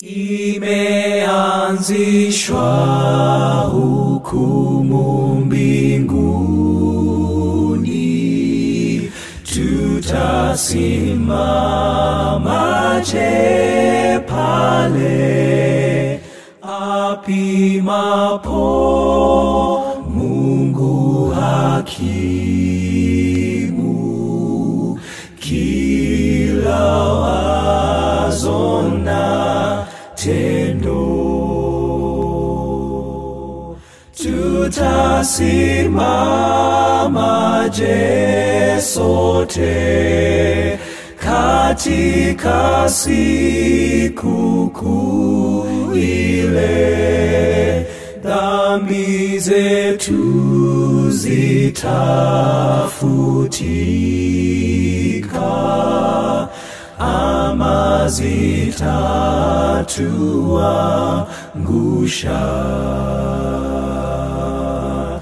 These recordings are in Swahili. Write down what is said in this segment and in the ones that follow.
Imeanzishwa hukumu mbinguni, tutasimamaje pale apimapo Mungu hakimu kila wazo na tendo tutasimamaje sote katika siku kuu ile dhambi zetu zitafutika ama zitatuangusha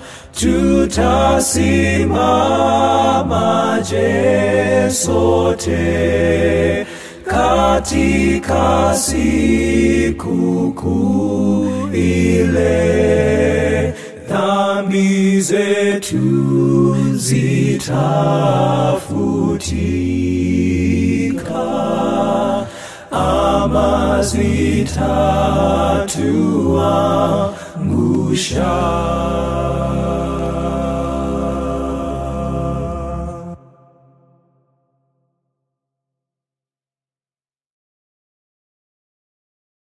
tutasimamaje sote katika siku kuu ile dhambi zetu zitafutika ama zitatuangusha